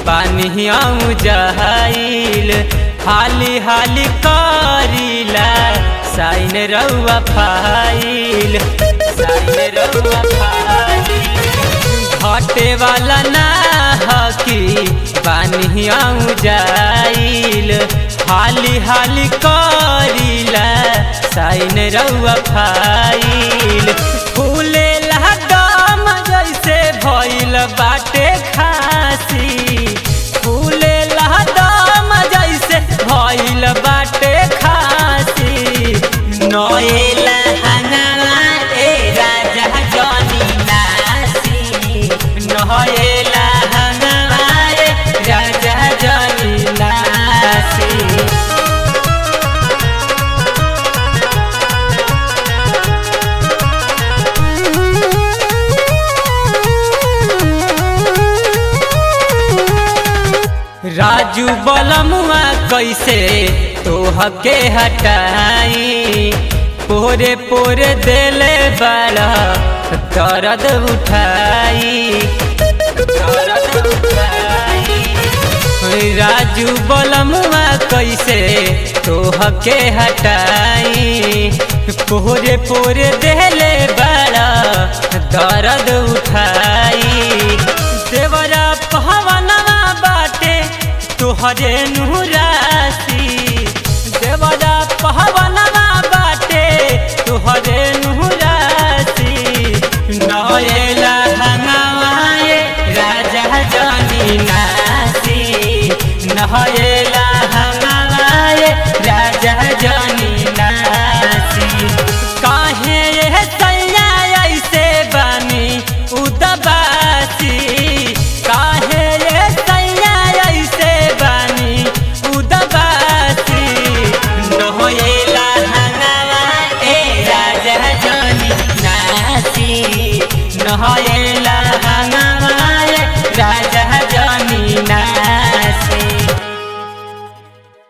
पानी आऊ जहाइल हाली हाली करीला साइन रउआ फाइल साइन रउआ फाइल घटे वाला ना हकी पानी आऊ जाइल हाली हाली करीला साइन रउआ फाइल फूले दम जैसे भइल बाटे खासी फूले दम जैसे भइल बाटे खासी नएला हंगामा ए राजा जनी नासी नएला हंगामा ए राजा जनी नासी राजू बलमुआ कैसे तोहके हटाई पोरे पोरे देले बड़ा दर्द उठाई दर्द उठाई राजू बलमुआ कैसे तोहके हटाई पोरे पोरे देले बड़ा दर्द उठाई देवरा पहवनवा बाटे तोहरे नुरासी देवरा पहवनवा बाटे तोहरे नुरासी नएला हंगामाए राजा जनी नासी नएला हंगामाए राजा जनी नासी काहे ये सैया ऐसे बानी उदबासी काहे ये सैया ऐसे बानी उदबासी नहोएला हंगामा ए राजा जनी नासी नहोएला हंगामा ए राजा जनी नासी